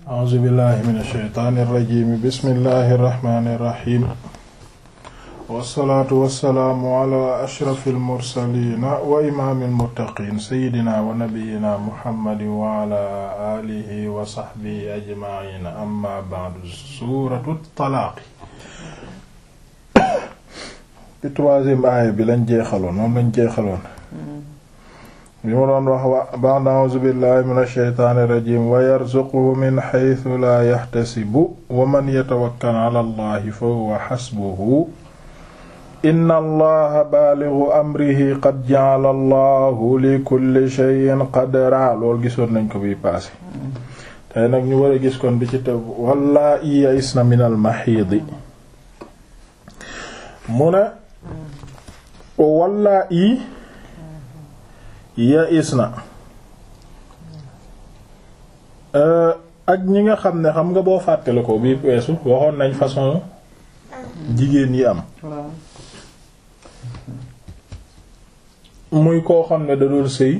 a'uuzu billahi min ashaytaani irrajim bismillahi irrahmani irrahim wassalaatu wassalaamu ala ashrafi almursalina wa imaami almuttaqin sayidina wa nabiyina muhammadin wa ala alihi wa sahbihi ajmaina amma ba'du suuratu talaaqi ci troisième aaya bi lañ jeexaloon moom lañ jeexaloon bi mu doon wax wa ba'da a'uuzu billahi min ashaytaani irrajim wa yarzuquhu min haythu la yahtasibu wa man yatawakkal ala allahi fa huwa hasbuhu inna allaha balighu amrihi qad ja'ala allahu li kulli shay'in qadra loolu gisoon nañ ko bi passé tey nag ñu war a gis kon bi ci tëb wallaahi ya'isna min al mahiidi mu ne wallaahi ya'isna ak ñi nga xam ne xam nga boo fàttale ko bi weesu waxoon nañ façon jigéen yi am muy koo xam ne da doon sëy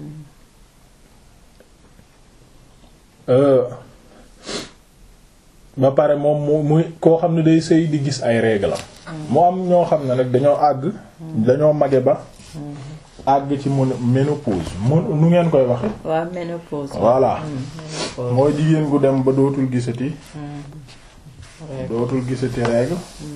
ba pare moom mu muy koo xam ne day sëy di gis ay règles mu am ñoo xam ne nag dañoo àgg dañoo mage ba àgg ci mu ménopause mu nu ngeen koy waxe waaw ménopause voilà mooy jigéen gu dem ba dootul gisati dootul gisati règle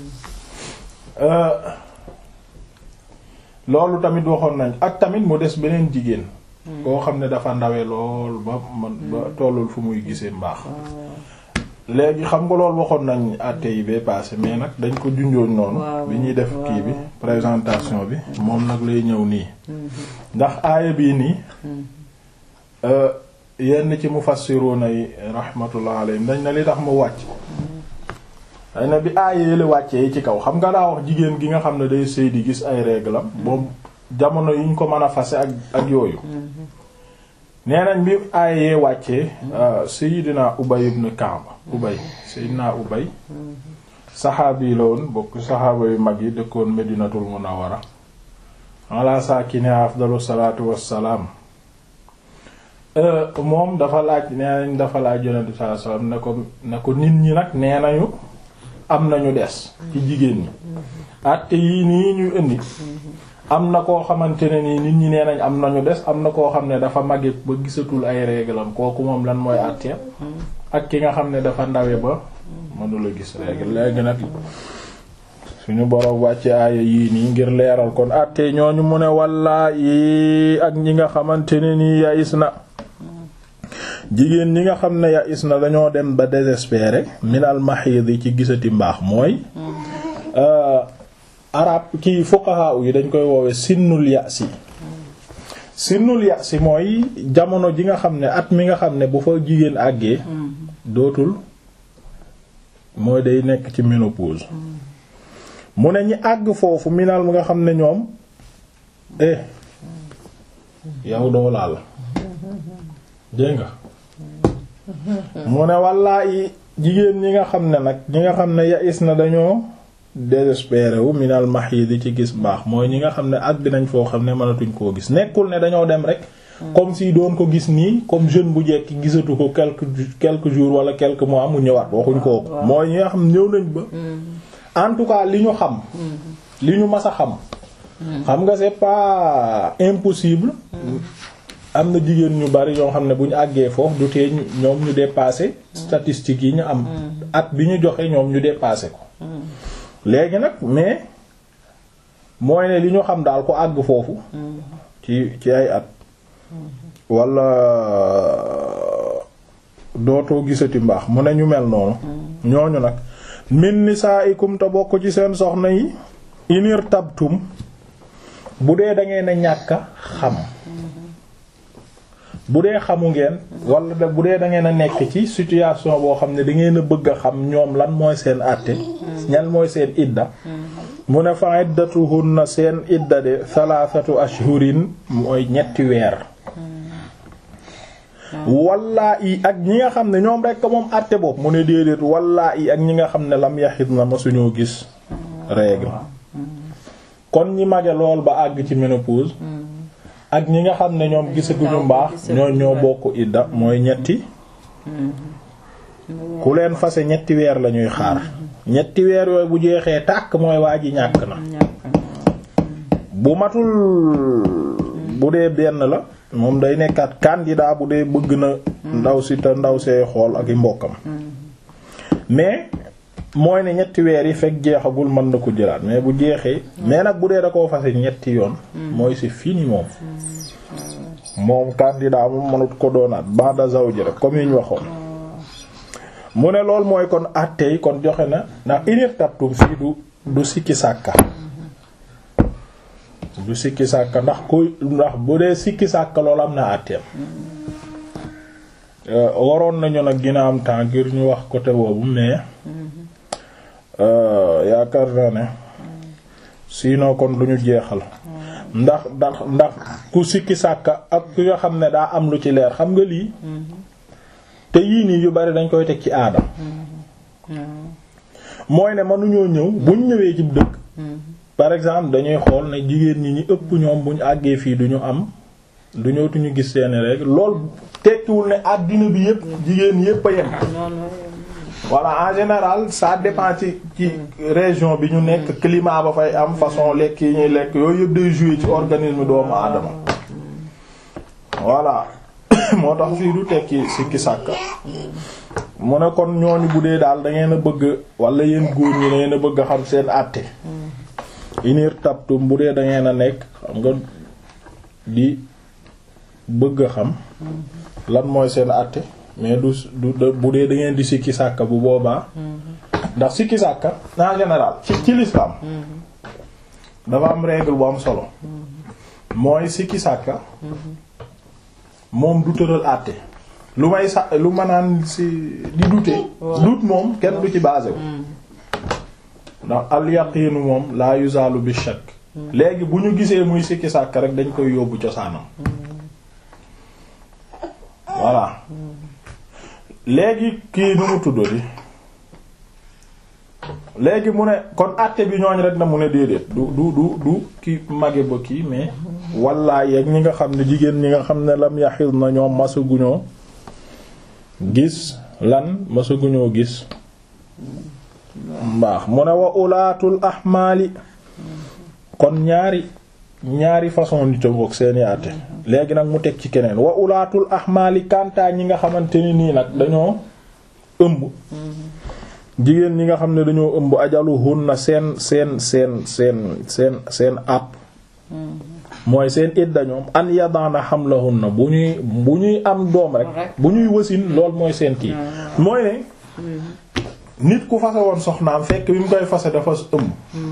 loolu tamit waxoon nañ ak tamit mu des beneen jigéen koo xam ne dafa ndawe lool ba man ba tollul fu muy gisee mbaax léegi xam nga loolu waxoon nañ àtte yi bee passé mais nag dañ ko junjoon noonu bi ñuy def kii bi présentation bi moom nag lay ñëw nii ndax aaya bii nii yenn ci mufassiruna yi rahmatullah alayhim dañ na li tax mu wàcc dañ na bi aaya yële wàccee yi ci kaw xam nga daa wax jigéen gi nga xam ne day sëy di gis ay réglam moom jamono yi ñu ko mën a fase ak ak yooyu nee nañ bi aaya yee wàccee Seydina Ubay ibn Ka'b Ubay Seydina Ubay saxaabi la woon bokk saxaaba yu mag yi dëkkoon Medinatul Munawwara ala saakini afdalu salaatu wassalaam moom dafa laaj nee nañ dafa laaj Yonent bi sallallahu alayhi wasallam ne ko ne ko nit ñi nag nee nañu am nañu des ci jigéen ñi àtte yii nii ñu indi am na koo xamante ne nii nit ñi nee nañ am nañu des am na koo xam ne dafa màgget ba gisatul ay réglam kooku moom lan mooy àtteem ak ki nga xam ne dafa ndawe ba mënula gis règle léegi nag suñu boroom wàcce aaya yii nii ngir leeral kon àtte ñooñu mu ne wallaa yi ak ñi nga xamante ne nii ya is na jigéen ñi nga xam ne ya is na dañoo dem ba désespéré minal mahid yi ci gisati mbaax mooy arab ki fuqaha yi dañ koy woowe sinnul yasi sinnul yasi mooy jamono ji nga xam ne at mi nga xam ne bu fa jigéen àggee dootul mooy day nekk ci ménopause mu ne ñi àgg foofu minal mi nga xam ne ñoom eh yow doo laal dégg nga mu ne wallaahi jigéen ñi nga xam ne nag ñi nga xam ne yais na dañoo désespéré wu minal mahid ci gis baax mooy ñi nga xam ne àgg nañ foo xam ne mënatuñ koo gis nekkul ne dañoo dem rek comme si doon ko gis nii comme jeune bu jekki gisatu ko quelques quelques jours wala quelques mois mu ñëwaat waxuñ ko mooy ñi nga xam ñëw nañ ba en tout cas li ñu xam li ñu mas a xam xam nga c'est pas impossible am na jigéen ñu bari yoo xam ne bu ñu àggee foofu du tee ñoom ñu dépasser statistiques yi ñu am at bi ñu joxe ñoom ñu dépasser ko léegi nag mais mooy ne li ñu xam daal ko àgg foofu ci ci ay at wala dootoo gisati mbaax mu ne ñu mel noonu ñooñu nag min nisaikum te bokk ci seen soxna yi inir tabtum bu dee da ngeen a ñàkk xam bu dee xamu ngeen wala da bu dee da ngeen a nekk ci situation boo xam ne da ngeen a bëgg a xam ñoom lan mooy seen àtte ñan mooy seen idda mu ne fa iddatuhunna seen idda de thalathatu ashhurin mooy ñetti weer wallaa i ak ñi nga xam ne ñoom rekk moom àtte boobu mu ne déedéet wallaa i ak ñi nga xam ne lam yaxit na ma suñoo gis règle kon ñi mage lool ba àgg ci ménopause ak ñi nga xam ne ñoom gisaguñu mbaax ñoo ñoo bokk idda mooy ñetti ku leen fase ñetti weer la ñuy xaar ñetti weer yooyu bu jeexee tàkk mooy waa ji ñàkk na bu matul bu dee benn la moom day nekkaat candidat bu dee bëgg na ndaw si te ndaw see xool ak i mbokkam mais mooy ne ñetti weer yi fekk jeexagul mën na ko jëlaat mais bu jeexee mais nag bu dee da koo fase ñetti yoon mooy c'est fini moom moom candidat moom mënut ko doonaat ba'da zawji rek comme yi ñu waxoon mu ne lool mooy kon àttey kon joxe na ndax inir tabtum fii du du sikki sàkka du sikki sàkka ndax koy ndax bu dee sikki sàkka loolu am na àtteem waroon nañu nag gina am temps ngir ñu wax côté boobu mais yaakaar naa ne sinon kon du ñu jeexal ndax ndax ndax ku sikki sàkka ak ku nga xam ne daa am lu ci leer xam nga lii te yii nii yu bari dañ koy teg ci aada mooy ne mënuñoo ñëw buñ ñëwee ci dëkk par exemple dañuy xool ne jigéen ñi ñi ëpp ñoom buñ àggee fii duñu am du ñëwtuñu gis seeni rek lool tekkiwul ne àddina bi yépp jigéen yépp a yem voilà en général ça dépend ci ci région bi ñu nekk climat ba fay am façon lekk yi ñuy lekk yooyu yëpp day jouer ci organisme doomu aadama voilà moo tax fii du tekki sikki sàkka mu ne kon ñooñu bu dee daal da ngeen a bëgg wala yéen góor ñi da ngeen a bëgg a xam seen àtte inir tabtum bu dee da ngeen a nekk xam nga di bëgg a xam lan mooy seen àtte mais du du bu dee da ngeen di sikki sàkka bu boobaa ndax sikki sàkka en général ci ci l'islam dafa am règle bu am solo mooy sikki sàkka moom du tëral àtte lu may sa lu ma naan si di dute dut moom kenn du ci basé wu ndax al yaqiinu moom la yuzalu bi shakk léegi bu ñu gisee muy sikki sàkk rek dañ koy yóbbu cosaanam voilà léegi kii nu mu tuddati léegi mu ne kon àtte bi ñooñ rek na mu ne déedéet du du du du ki mage ba kii mais walla yeeg ñi nga xam ne jigéen ñi nga xam ne lam yaxil na ñoom masaguñoo gis lan masaguñoo gis mbaax mu ne wa ulaatul ahmaali kon ñaari ñaari façon nit a ngoog seeni àtte léegi nag mu teg ci keneen wa ulaatul ahmaali kantaa ñi nga xamante ni nii nag dañoo ëmb jigéen ñi nga xam ne dañoo ëmb ajaluhunna seen seen seen seen seen seen àpp mooy seen idda ñoom an yadana hamlahunna bu ñuy bu ñuy am doom rek bu ñuy wasin lool mooy seen kii mooy ne nit ku fase woon soxnaam fekk bi mu koy fase dafa ëmb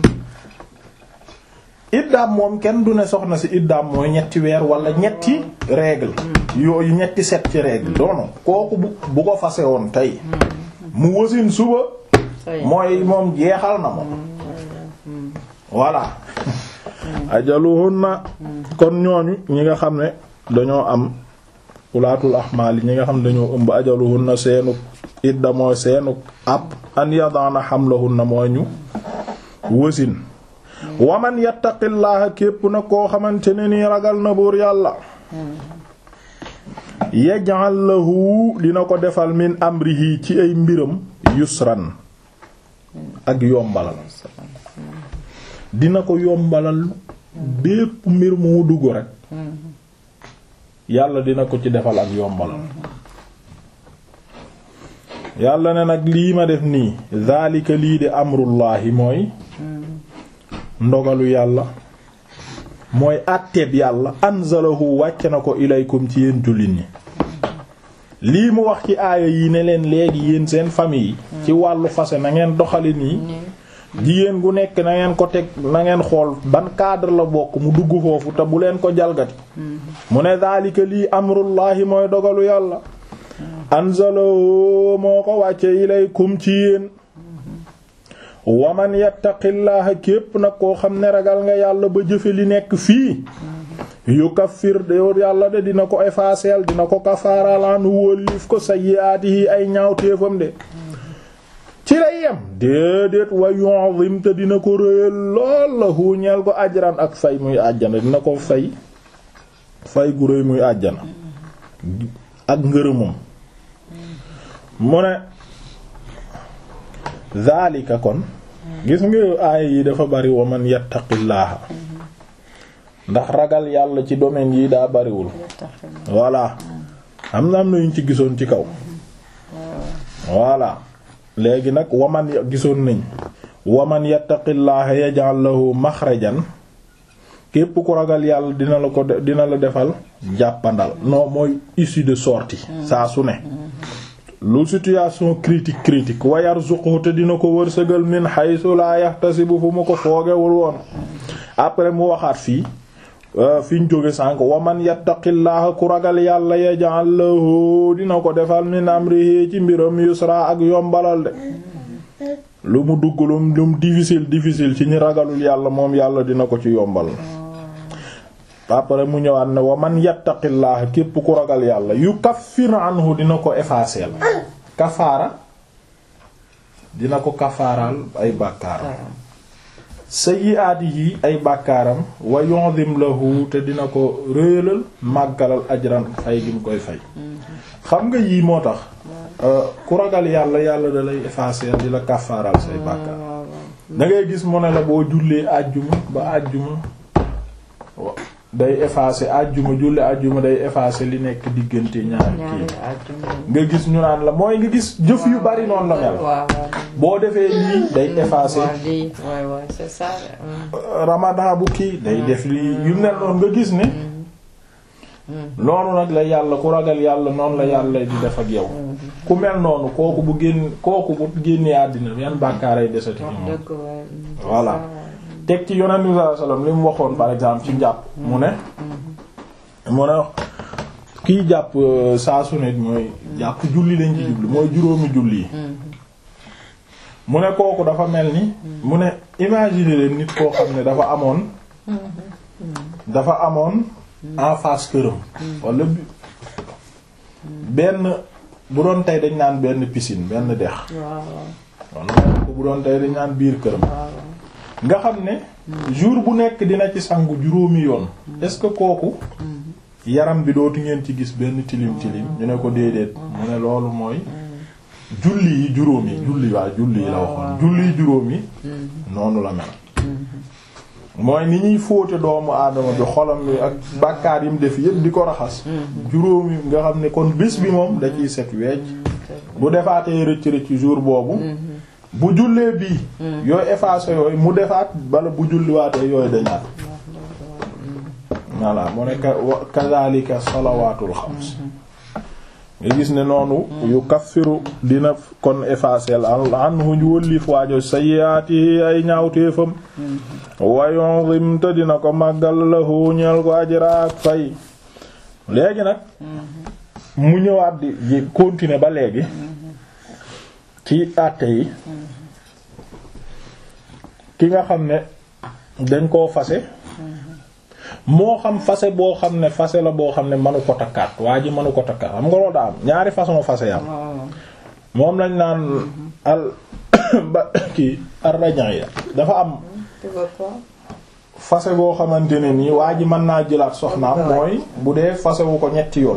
iddaam moom kenn du ne soxna si iddaam mooy ñetti weer wala ñetti règle yooyu ñetti set ci règle doono kooku bu bu ko fase woon tey mu wasin suba mooy moom jeexal na moom voilà ajaluhunna kon ñooñu ñi nga xam ne dañoo am ulaatul ahmaali ñi nga xam ne dañoo ëmb ajaluhunna seenu idda mooy seenu ab an yadana hamlahunna mooy ñu wasin waman yattaqillaaha képp na koo xamante ne nii ragal na buur yàlla yaj'al lahu dina ko defal min amrihi ci ay mbiram yusran ak yombalal dina ko yombalal bépp mbir mu dugg rek yàlla dina ko ci defal ak yombalal yàlla ne nag lii ma def nii zaalika lii de amrullahi mooy ndogalu yàlla mooy àtteeb yàlla anzalahu wàcce na ko ilaykum ci yéen jullit ñi lii mu wax ci aaya yi ne leen léegi yéen seen famille yi ci wàllu fase na ngeen doxali nii jigéen gu nekk na ngeen ko teg na ngeen xool ban cadre la bokk mu dugg foofu te bu leen ko jalgati mu ne daalika lii amrullahi mooy dogalu yàlla anzalahu moo ko wàcce ilaykum ci yéen waman yattaqillaha képp nag koo xam ne ragal nga yàlla ba jëfe li nekk fii yukaffir de yàlla de dina ko effacer dina ko kafaaral an wóllif ko sayyi'atihi ay ñaawteefam de ci lay yem déedéet wa yu'zim te dina ko réyal lool la huñeel ko ajran ak fay muy àjjana dina ko fay fay gu réy muy àjjana ak ngërëmam mu ne zalika kon gis nga aaya yi dafa bari wa man yattaqillaaha ndax ragal yàlla ci domaine yi daa bariwul voilà am na am na yuñ ci gisoon ci kaw voilà léegi nag waman gisoon nañ waman yattaqillaaha yaj'al lahu maxrajan képp ku ragal yàlla dina la ko dina la defal jàppandal non mooy issue de sortie saa su ne lu situation critique critique wa yarzuqhu te dina ko wërsëgal min haythu la yahtasibu fu mu ko foogewul woon après mu waxaat fii fi ñu jóge sànk wa man yattaqillaha ku ragal yàlla yaj'al lahu dina ko defal min amrihi ci mbiram yusra ak yombalal de lu mu dugg lu mu difficile difficile ci ñi ragalul yàlla moom yàlla dina ko ci yombal après mu ñëwaat ne wa man yattaqillaha képp ku ragal yàlla yukaffir anhu dina ko effacer kafaara dina ko kafaaral ay bàkkaaram sayyi'aatihi ay bàkkaaram wa yu'zim lahu te dina ko réyalal màggalal ajran fay gi mu koy fay xam nga yii moo tax ku ragal yàlla yàlla da lay effacer di la kafaaral say bàkkaar da ngay gis mu ne la boo jullee àjjuma ba àjjuma day effacer àjjuma julli àjjuma day effacer li nekk diggante ñaari kii nga gis ñu naan la mooy nga gis jëf yu bari noonu la mel boo defee lii day effacer ramadan bu kii day def lii yu mel noonu nga gis ne noonu nag la yàlla ku ragal yàlla noonu la yàlla di def ak yow ku mel noonu kooku bu génn kooku bu génnee àddina yan bàkkaaray desati moom voilà teg ci yonent bi sallallahu alayhi wasallam li mu waxoon par exemple ci njàpp mu ne mu ne kiy jàpp saa su ne mooy jàpp julli lañ ci jublu mooy juróomi julli yi mu ne kooku dafa mel ni mu ne imaginer leen nit koo xam ne dafa amoon dafa amoon en face këram wala benn bu doon tey dañ naan benn piscine benn dex wala ko bu doon tey dañ naan biir këram nga xam ne jour bu nekk dina ci sangu juróomi yoon est-ce que kooku yaram bi dootu ngeen ci gis benn tilim tilim ñu ne ko déedéet mu ne loolu mooy julli yi juróom yi julli waa julli yi la waxoon julli yi juróom yi noonu la mel mooy ni ñuy fóote doomu aadama bi xolam bi ak bàkkaar yi mu def yépp di ko raxas juróom yi nga xam ne kon bés bi moom da ciy set weecc bu defaatee rëcc rëcc jour boobu bu jullee bii yooyu effacé yooyu mu defaat bala bu julliwaatee yooyu dañaat voilà mu ne kazalika salawaatul xams nga gis ne noonu yu kaffiru dina kon effacer anhu wëllif waajo sayyiati ay ñaawteefam wa yunzim te dina ko màggal lahu ñeel ko ajra ak fay léegi nag mu ñëwaat di di continuer ba léegi ci àtte yi ki nga xam ne dañ koo fase moo xam fase boo xam ne fase la boo xam ne manu ko takkaat waa ji manu ko takkaat xam nga loolu daa am ñaari façon fase yam moom lañ naan al ba kii ar-raj'iyya dafa am fase boo xamante ne nii waa ji mën naa jëlaat soxnaam mooy bu dee fasewu ko ñetti yoon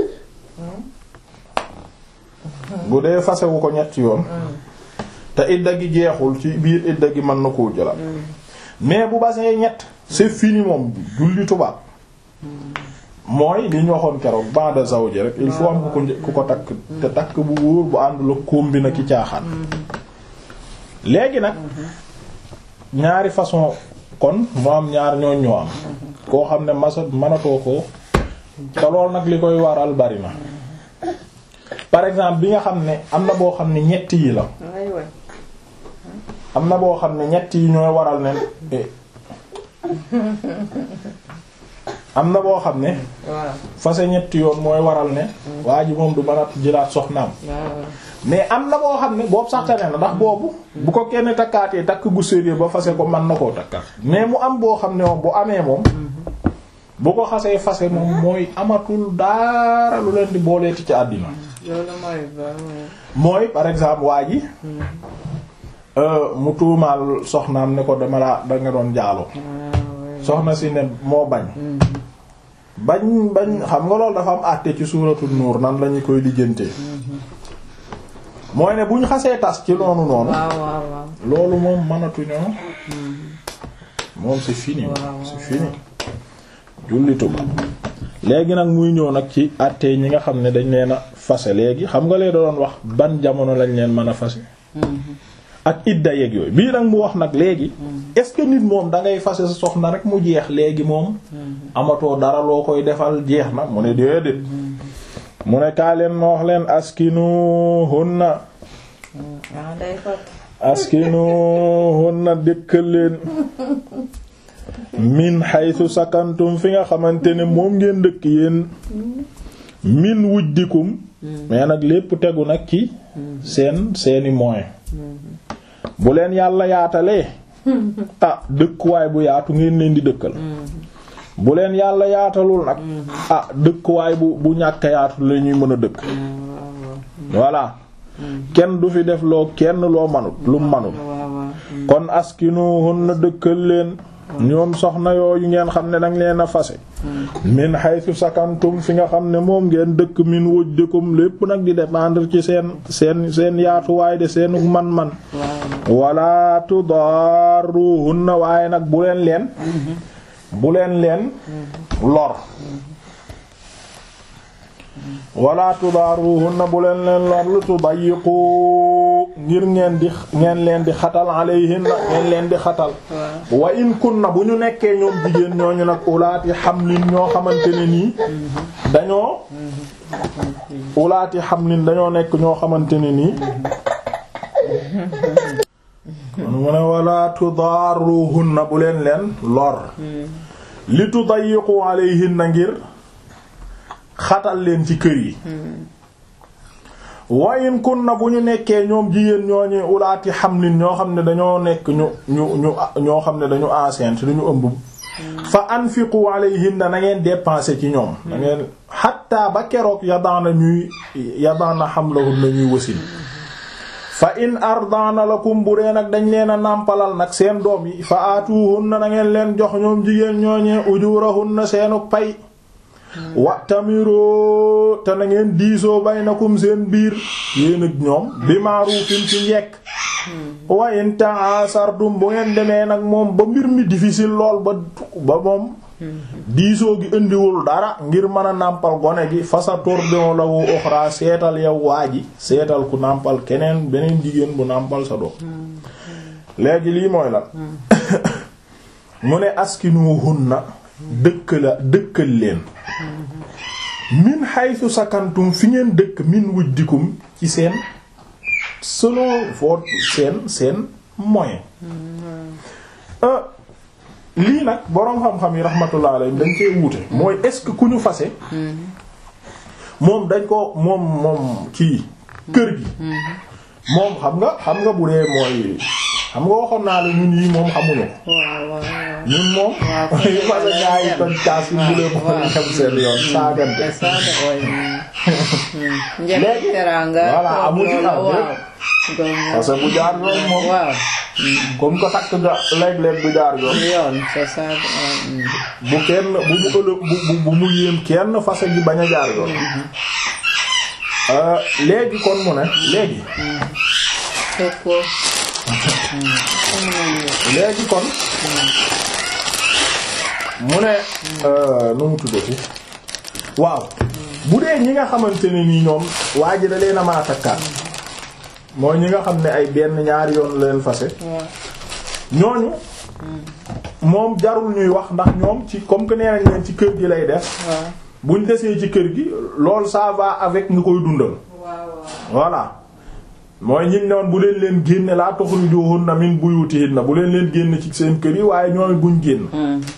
bu dee fasewu ko ñetti yoon te idda gi jeexul ci biir idda gi mën na koo jëlaat mais bu basee ñett c'est fini moom julli tubaab mooy li ñu waxoon keroog ba'da zawji rek il faut am ku ko ku ko takk te takk bu wóor bu àndul ak koom bi na ki caaxaan léegi nag ñaari façon kon moo am ñaar ñoo ñoo am koo xam ne masa mënatoo ko te lool nag li koy waral bari na par exemple bi nga xam ne am na boo xam ne ñett yi la am na boo xam ne ñett yi ñooy waral ne am na boo xam ne fase ñetti yoon mooy waral ne waa ji moom du mën a jëlaat soxnaam mais am na boo xam ne boobu sax tane na ndax boobu bu ko kenn takkaatee takk gu sérieux ba fase ko mën na koo takkaat mais mu am boo xam ne moom bu amee moom bu ko xasee fase moom mooy amatul dara lu leen di booleeti ci àddina mooy par exemple waa ji mu tuumaal soxnaam ne ko dama laa da nga doon jaaloo soxna si ne moo bañ bañ bañ xam nga loolu dafa am àtte ci suuratul nuur nan lañu koy lijjantee mooy ne bu ñu xasee tas ci noonu noonu waaw waaw waaw loolu moom mënatuñoo moom c'est fini waaw, c'est fini jullitu ba léegi nag muy ñëw nag ci àttee ñi nga xam ne dañ leen a fase léegi xam nga lee doon wax ban jamono lañ leen mën a fase ak idda yeeg yooyu bii nag mu wax nag léegi est-ce que nit moom da ngay fase sa soxna rek mu jeex léegi moom amatoo dara loo koy defal jeex na mu ne déedéet mu ne kaa leen ma wax leen askinu hunna ah day fat askinu hunna dëkkal leen min haythu sakantum fi nga xamante ne moom ngeen dëkk yéen min wujdikum mais nag lépp tegu nag ci seen seeni moyen bu leen yàlla yaatalee ah dëkkuwaay bu yaatu ngeen leen di dëkkal bu leen yàlla yaatalul nag ah dëkkuwaay bu bu ñàkk yaatu la ñuy mën a dëkk voilà kenn du fi def loo kenn loo manut lu manut waaw waaw kon askinuhunna dëkkal leen ñoom soxna yooyu ngeen xam ne danga leen a fase min haythu sakantum fi nga xam ne moom ngeen dëkk min wujdikum lépp nag di dépendre ci seen seen seen yaatuwaay de seenu man-man wala tudarruhunna waaye nag bu leen leen bu leen leen lor wala tudaaruhunna bu leen leen lor lu tudayiqu ngir ngeen di ngeen leen di xatal alayhinna ngeen leen di xatal wa in kunna bu ñu nekkee ñoom jigéen ñooñu nag ulaati xamlin ñoo xamante ne nii dañoo ulaati xamlin dañoo nekk ñoo xamante ne nii mu ne wala tudaaruhunna bu leen leen lor li tudayiqu alayhinna ngir xatal leen ci kër yi wayin kunna bu ñu nekkee ñoom jigéen ñooñu ulaati xamlin ñoo xam ne dañoo nekk ñu ñu ñu ñoo xam ne dañu enceinte dañu ëmb fa anfiqu alayhinna na ngeen dépenser ci ñoom na ngeen xatta ba keroog yadaana ñuy yadaana xamlahunna ñuy wasin fa in ardana lakum bu dee nag dañ leen a nàmpalal nag seen doom yi fa aatuhunna na ngeen leen jox ñoom jigéen ñooñee ujurahunna seenu pay wa tamiro te na ngeen diisoo baynakum seen biir yéen ak ñoom bi ma'rufin ci njekk wa in ta'asartum bu ngeen demee nag moom ba mbir mi difficile lool ba ba moom diisoo gi indiwul dara ngir mën a nàmpal gone gi fasa turdi'u lahu ukhra seetal yow waa ji seetal ku nàmpal keneen beneen jigéen bu nàmpal sa doom léegi lii mooy la mu ne askinuhunna dëkk la dëkkal leen min haythu sakantum fi ngeen dëkk min wujdikum ci seen selon votre seen seen moyen lii nag boroom xam-xam yi rahmatullah alayhim dañ koy wuute mooy est-ce que ku ñu fase moom dañ ko moom moom kii kër gi moom xam nga xam nga bu dee mooy xam nga waxoon naa la ñun yi moom xamuñu ko ñun moom fase gaa yi kon caas yi bu leen ko xam seen yoon saagante léegi voilà amu ci am parce que bu jaar yoon moom comme ko takk ga léeg-léeg du jaar yoon yoon c'est ça bu kenn bu mu ëllëg bu bu mu yéem kenn fase gi bañ a jaar yoon léegi kon mu ne léegi léegi kon mu ne nu mu tuddati waaw bu dee ñi nga xamante ne nii ñoom waa ji da leen a maa takkaat mooy ñi nga xam ne ay benn ñaari yoon leen fase ñooñu moom jarul ñuy wax ndax ñoom ci comme que nee nañ leen ci kër gi lay def buñ desee ci kër gi loolu ça va avec nga koy dundal voilà mooy ñim ne woon bu leen leen génne laa tukhrijuhunna min buyutihinna bu leen leen génn ci seen kër yi waaye ñooy buñ génn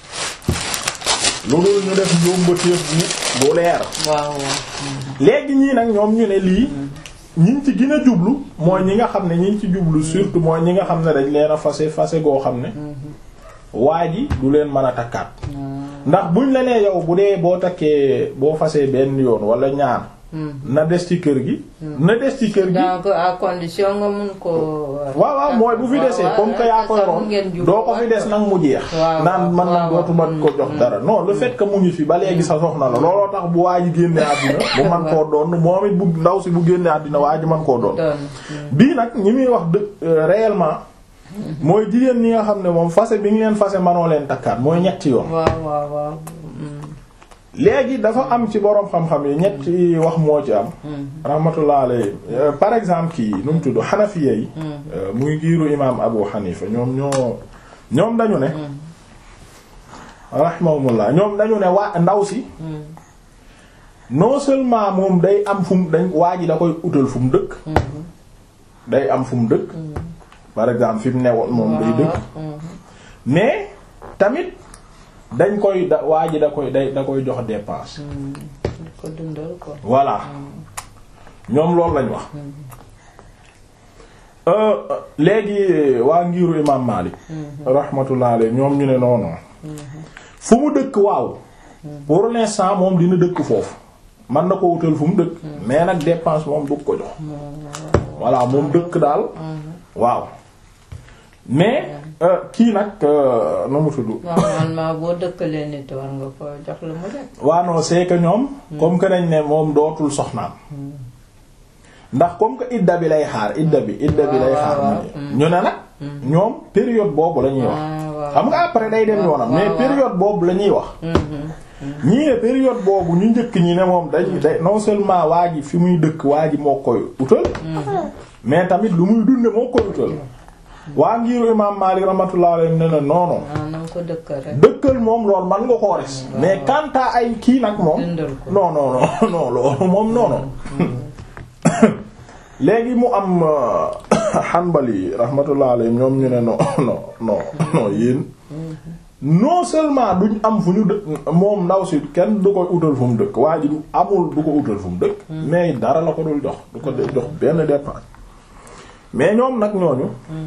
lu dul ñu def njombateef bu bu leer léegi ñii nag ñoom ñu ne lii ñiñ ci gën a jublu mooy ñi nga xam ne ñiñ ci jublu surtout mooy ñi nga xam ne dañ leen a fase fase goo xam ne waa ji du leen mën a takkaat ndax buñ la nee yow bu dee boo takkee boo fasee benn yoon wala ñaar na des ci kër gi na des ci kër gi donc à condition nga mun ko. waaw waaw mooy bu fi desee comme que yaa ko yoroon doo ko fi des nag mu jeex waaw, naan man nag waaw, dootuma ko jox dara non le fait que mu ngi fi ba léegi sa soxna la looloo tax bu waa ji génne àddina bu man koo doon moom it bu ndaw si bu génne àddina waa ji man koo doon doon. bii nag ñi muy wax dë euh, réellement mooy jigéen ñi nga xam ne moom fase bi ngi leen fase manoo leen takkaat mooy ñetti yoon waaw waaw waaw. léegi dafa am ci boroom xam-xam yi ñetti wax moo ci am rahmatullah alayhi Euh, par exemple kii nu mu tudd xanafiya yi euh, muy giiru imaam abu xanifa ñoom ñoo ñoom dañu ne rahimahumullah ñoom dañu ne waa ndaw si non seulement moom day am fu mu dañ waa ji da koy utal fu mu dëkk day am fu mu dëkk par exemple fi mu newoon moom day dëkk mais tamit dañ koy da waa ji da koy day da koy jox dépense ko dundal ko. voilà ñoom loolu lañ wax euh léegi waa ngiru imam Malik rahmatullah alayhi ñoom ñu ne non non fu mu dëkk waaw pour l'instant moom dina dëkk foofu man na ko wutal fu mu dëkk mais nag dépense moom du ko jox voilà moom dëkk daal waaw mais euh, kii nag euh, nu mu tudd normalement boo dëkkalee nit war nga ko jox lu mu def. waa non c'est que ñoom comme que nañ ne moom dootul soxnaam ndax comme que idda bi lay xaar idda bi idda bi lay xaar waaw, mu ñu ne nag ñoom période boobu la ñuy wax Ah, waaw. xam nga après day dem yoonam mais waaw, waaw. période boobu la ñuy wax ñii ne période boobu ñu njëkk ñi ne moom dañ day non seulement waa ji fi muy dëkk waa ji moo koy utal mais tamit lu muy dunde moo koy utal waa ngiru imam Malik rahmatullah alayhi ne na non non ah na nga ko dëkkal rek. dëkkal moom loolu man nga koo res mais quant à ay kii nag moom dundal ko. non non non non loolu moom non non léegi mu am Hanbali rahmatullah alayhi ñoom ñu ne non non non non yéen non seulement duñ am fu ñu dëkk moom ndaw si kenn du koy utal fu mu dëkk waa ji du amul du ko utal fu mu dëkk mais dara la ko dul jox du ko jox benn dépense mais ñoom nag ñooñu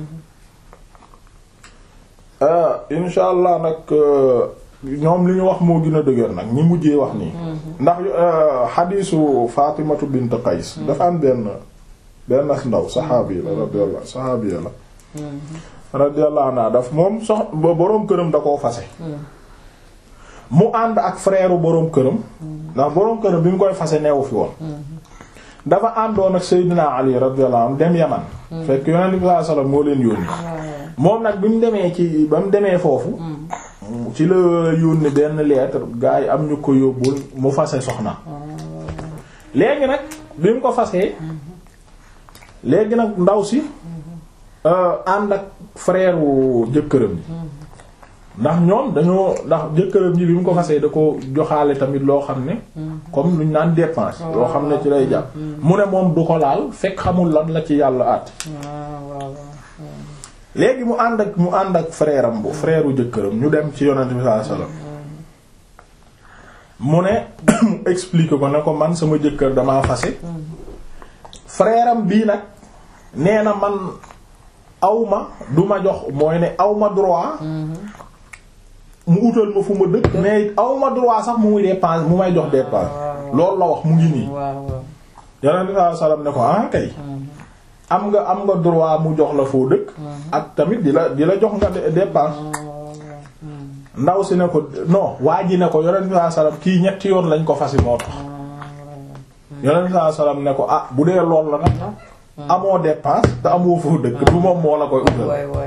insha allah nag ñoom li ñu wax moo gën a dëgër nag ñi mujjee wax nii ndax xadiisu Fatimatu bint Qays dafa am benn benn ndaw saxaabi la radiyallahu saxaabi la radiyallahu anha daf moom sox boroom këram da koo fase mu ànd ak frère boroom këram ndax boroom këram bi mu koy fase neewu fi woon dafa àndoon ak Seydina Ali radiyallahu anhu dem Yaman fekk Yonent bi sallallahu alayhi wasallam moo leen yónni moom nag bi mu demee ci ba mu demee foofu ci la yónni benn lettre gaa yi am ñu ko yóbbul mu fase soxna léegi nag bi mu ko fasee léegi nag ndaw si ànd ak frère wu jëkkëram ji ndax ñoom dañoo ndax jëkkëram ji bi mu ko fasee da ko joxaale tamit loo xam ne comme luñ naan dépense loo xam ne ci lay jàpp mu ne moom du ko laal fekk xamul lan la ci yàlla àtt léegi mu ànd ak mu ànd ak frère am bu frère wu jëkkëram ñu dem ci yonent bi sallallahu alayhi wasallam mu ne mu explique ko ne ko man sama jëkkër damaa fase frère am bii nag nee na man awma du ma jox mooy ne awma droit mu utal ma fu ma dëkk mais it awma droit sax mu muy dépense mu may jox dépense loolu la wax mu ngi nii yonent bi sallallahu alayhi wasallam ne ko ah kay am nga am nga droit mu jox la foo dëkk ak tamit di la di la jox nga dépense ndaw si ne ko non waa ji ne ko yonent bi sallallahu alayhi wasallam kii ñetti yoon lañ ko fasi moo tax yonent bi sallallahu alayhi wasallam ne ko ah bu dee lool la nag amoo dépense te amoo foo dëkk du moom moo la koy utal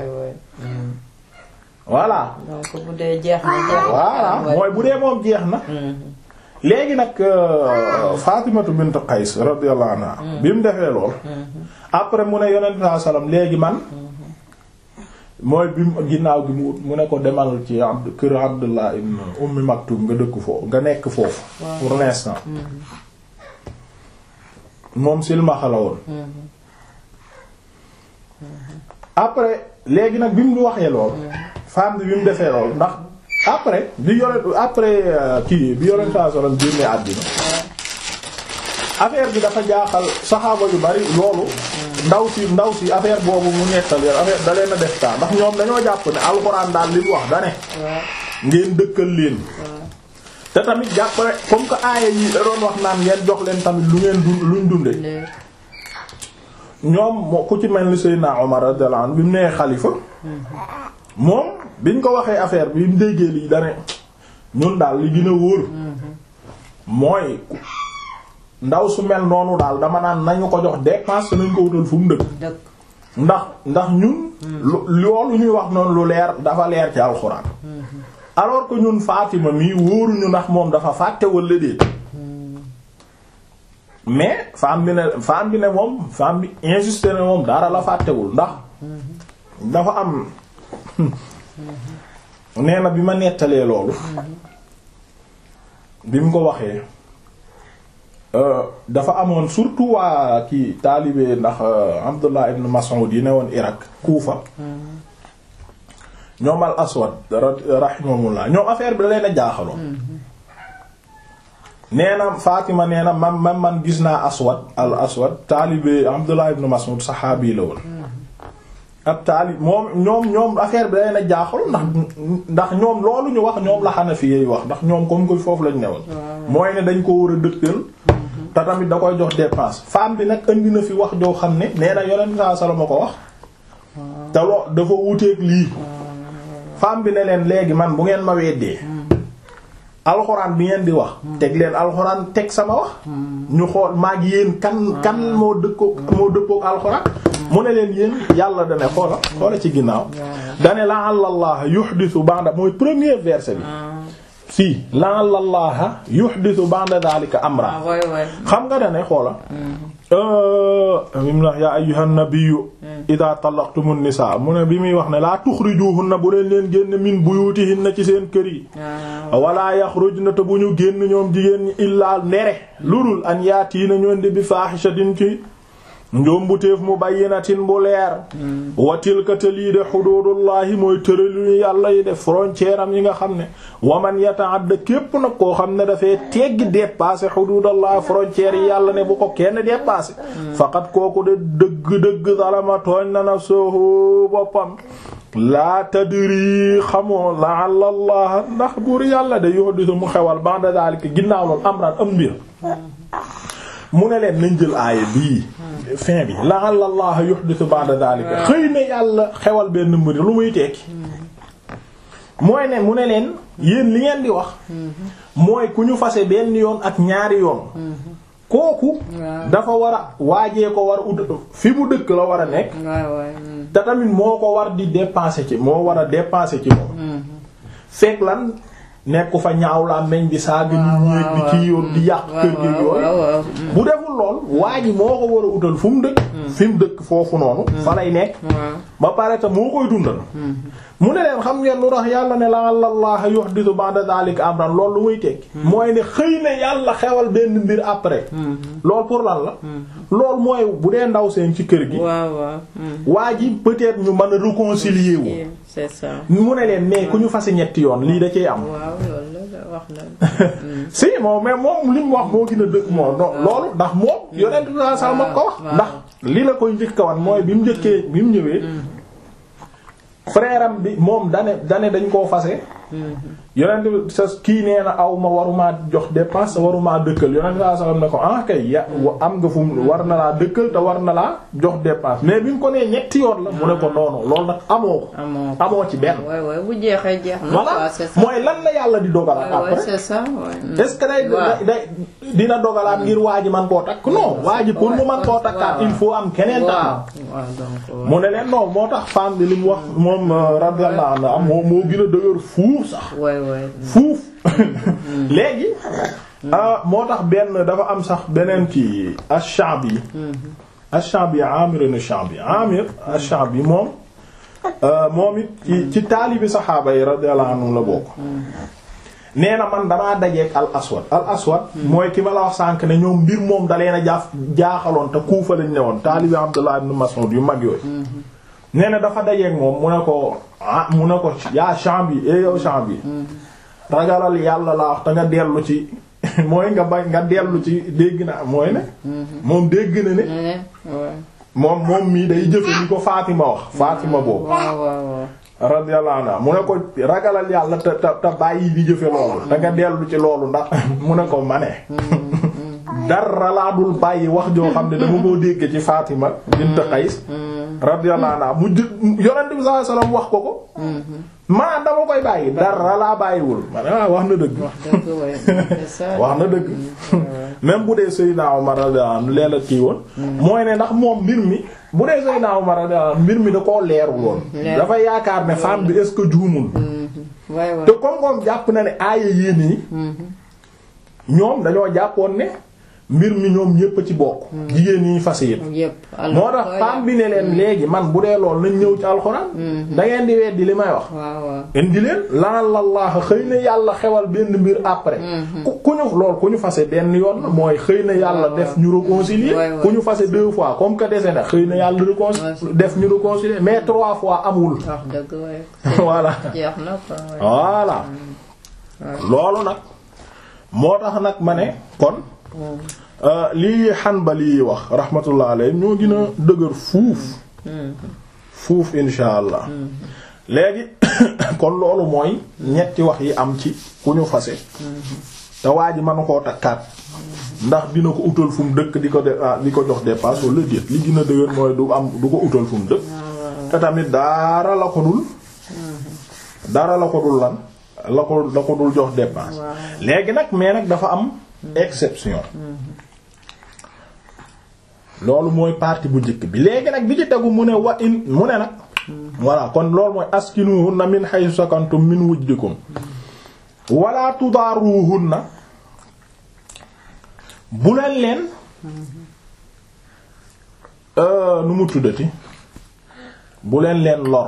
voilà donc bu dee jeex na jeex na voilà mooy bu dee moom jeex na léegi nag Fatimatu bint Qays radiyallahu anha bi mu defee lool après mu ne yonent saa salaam léegi man mooy bi mu ginnaaw gi mu mu ne ko demal ci abd kër Abdullah ibn Ummi Maktum nga dëkk foofu nga nekk foofu pour l'instant moom silmaxa la woon après léegi nag bi mu waxee lool femme bi bi mu defee lool ndax après bi yore après kii bi yore saa salaam génnee àddina affaire bi dafa jaaxal saxaaba yu bari loolu ndaw si ndaw si affaire boobu mu nettali affaire da leen a def taa ndax ñoom dañoo jàpp ne alxuraan daal li mu wax da ne ngeen dëkkal leen te tamit jàppale comme que aaya yi da doon wax naan ngeen jox leen tamit lu ngeen dund luñ dunde léegi ñoom moo ku ci mel ni Seydina Omar radiyallahu anhu bi mu nee xalifa moom biñ ko waxee affaire bi mu déggee lii dane ñun daal li gën a wóor mooy ndaw su mel noonu daal dama naan nañu ko jox dépense nañ ko wutal fu mu dëkk dëkk ndax ndax ñun lu- loolu ñuy wax noonu lu leer dafa leer ci alxuraan alors que ñun Fatima mii wóoruñu ndax moom dafa fàtte wala déet mais femme bi ne femme bi ne moom femme bi insisté ne moom dara la fàttewul ndax dafa am nee na bi ma nettalee loolu bi mu ko waxee euh, dafa amoon surtout waa kii taalibe ndax euh, Abdullah ibn Mas'ud yi ne woon Irak Kufa ñoom al aswad ra- rahimahumullah ñoom affaire bi da leen a jaaxaloon nee na Fatima nee na man man man gis naa aswad al aswad taalibe Abdullah ibn Mas'ud saxaabi la woon ab taalib moom ñoom ñoom affaire bi da leen a jaaxaloon ndax ndax ñoom loolu ñu wax ñoom la Hanafi yi wax ndax ñoom comme que foofu lañ newoon mooy ne dañ ko war a dëkkal te tamit da koy jox dépense femme bi nag indi na fi wax joo xam ne nee na yonent saa sala ma ko wax te lo dafa wuteeg lii femme bi ne leen léegi man bu ngeen ma weddee alxuraan bi ngeen di wax teg leen alxuraan teg sama wax ñu xool maag yéen kan kan moo dëkkoo moo dëppook alxuraan mu ne leen yéen yàlla dane xoola xoola ci ginnaaw dane la allah yuhdithu ba'da mooy premier verset bi fii la allah yuhdithu ba'da dhalika amra ah waay waay xam nga dane xoola mim na yaa ayyuhan nabiyyu idha talaqtumun nisaa mu ne bi muy wax ne laa tuxrijuhunna bu leen leen génn min buyutihinna ci seen kër yi ah wala yaxrujna te bu ñu génn ñoom jigéen ñi illaa ndere lurul an yaatiina ñoon di bi faahishatin ci njombuteef mu bayyinatin bu leer wa tilka te lii de xuduudullahi mooy tëralu yàlla yi def frontière am yi nga xam ne waman yata'adda képp nag koo xam ne dafay teggi dépasser xuduudallahi frontière yi yàlla ne bu ko kenn dépasser faqat kooku de dëgg-dëgg zalama tooñ na nafsuhu boppam laa tadri xamoo la'alla allah ndax buur yàlla de yuhdisu mu xewal ba'da zalika ginnaaw loolu amran am mbir mu ne leen nañ jël aaya bii fin bi la'alla allah yuhdisu ba'da zalika xëy na yàlla xewal benn mbir lu muy tekki mooy ne mu ne leen yéen li ngeen di wax mooy ku ñu fase benn yoon ak ñaari yoon kooku waaw. dafa war a waajee ko war a ut fi mu dëkk la war a nekk waay waay mm. te tamit moo ko war di dépenser ci moo war a dépenser ci moom fekk lan nekku fa ñaaw la meñ di saaga ñu ñéeg di ci yoon di yàq kër gi waaw yooyu waaw waaw bu deful lool waa ji moo ko war a utal fu mu dëkk fi mu dëkk foofu noonu fa lay nekk waaw ba pare te moo koy dundal mu ne leen xam ngeen lu tax yàlla ne la allah yuhdithu ba'da dhalika amran loolu lu muy tekki mooy ne xëy na yàlla xewal benn mbir après loolu pour lan la loolu mooy bu dee ndaw seen ci kër gi waaw waaw mm. waa ji peut-être ñu mën a réconcilier wu Yeah, c'est ça mu ne leen mais ku ñu fase ñetti yoon lii da cee am waaw loolu la wax na si moom mais moom li mu wax moo gën a dëgg moom non loolu ndax moom yonent bi sallallahu alayhi wasallam ko wax waaw. ndax li la koy njëkk a wan mooy bi mu njëkkee bi mu ñëwee frère am bi moom dane dane dañ koo fase yonent bi sa kii nee na aw ma warumaa jox dépense warumaa dëkkal yonent bi sallallahu alayhi wasallam ne ko ah kay ya wa- am nga fu mu war na laa dëkkal te war na laa jox dépense mais bi mu ko nee ñetti yoon la mu ne ko noonu loolu nag amoo ko amoo amoo ci benn waay waay bu jeexee jeex na voilà quoi c'est ça mooy lan la yàlla di dogalaat waay waay après c'est ça waay mm. est-ce que day waaw. day dina dogalaat ngir waa ji man koo takk non waa ji pour mu man koo takkaat il faut am keneen takk waaw waaw donc mu ne leen non moo tax femme bi li mu wax moom euh, radiyallahu anha moom moo gën a dëgër fuuf sax waay waay fuuf léegi ah, moo tax benn dafa am sax beneen kii ash-Sha'bi ash-Sha'bi Amir ibn Sha'bi Amir ash-Sha'bi moom euh, moom it ci ci taalibi saxaaba yi radiyallahu anhum la bokk nee na man damaa dajeek al aswad al aswad mooy ki ma la wax sànk ne ñoom mbir moom da leen a jaaf jaaxaloon te kuufa lañ ne woon taalibi Abdullah ibn Mas'ud yu mag yooyu nee na dafa dajeek moom mu ne ko ah mu ne ko yaa Sha'bi eh yow Sha'bi ragalal yàlla laa wax te nga dellu ci mooy nga bañ nga dellu ci dégg na mooy ne moom dégg na ne Eh, waay moom moom mii day jëfe ni ko Fatima wax Fatima boobu waaw waaw waaw radiyallahu anha mu ne ko ragalal yàlla te te te bàyyi di jëfe loolu da nga dellu ci loolu ndax mu ne ko ma ne dara laa dul bàyyi wax joo xam ne dama koo dégg ci Fatima bint Qays radiyallahu anha mu jë yonent bi sallallahu alayhi wasallam wax ko ko maa dama koy bàyyi dara laa bàyyiwul ma ne waaw wax na dëgg dëgg waay c'est ça. wax na dëgg même bu dee Seydina Omar radiyallahu anhu leela kii woon mooy ne ndax moom mbir mi bu dee Seydina Omar radiyallahu anhu mbir mi da koo leerul woon leer. dafa yaakaar ne femme bi est-ce que juumul waay waay. te comme comme jàpp na ne aaya yéen yi ñoom dañoo jàppoon ne mbir mi ñoom ñépp a ci bokk jigéen ñi fas yépp yépp moo tax femme bi ne leen léegi man bu dee lool nañ ñëw ci alxuraan da ngeen di weddi li may wax waaw waaw. indi leen laal la xëy na yàlla xewal benn mbir après ku ku ñu lool ku ñu fase benn yoon la mooy xëy na yàlla waaw, def ñu réconcilier Ouais, ouais. ku ñu fase deux fois comme que dese na xëy na yàlla réconcilier Ouais. def ñu réconcilier mais trois fois amul wax dëgg waay. voilà jeex na quoi. waay. voilà loolu nag moo tax nag ma ne kon euh, lii Hanbali yi wax rahmatullah alayhi ñoo gën a dëgër fuuf fuuf insha allah léegi kon loolu mooy ñetti wax yi am ci ku ñu fase te waa ji manu koo takkaat ndax dina ko utal fu mu dëkk di ko de ah, di ko jox dépasse wala déet li gën a dëgër mooy du am du ko utal fu mu dëkk te tamit dara la ko dul dara la ko dul lan la ko la ko dul jox dépense léegi nag mais nag dafa am exception loolu mooy partie bu njëkk bi léegi nag bi ci tegu mu ne wa in mu ne nag voilà kon loolu mooy askinuhunna min haythu sakantum min wujdikum wala tudaaruhunna bu leen leen euh, nu mu tuddati bu leen leen lor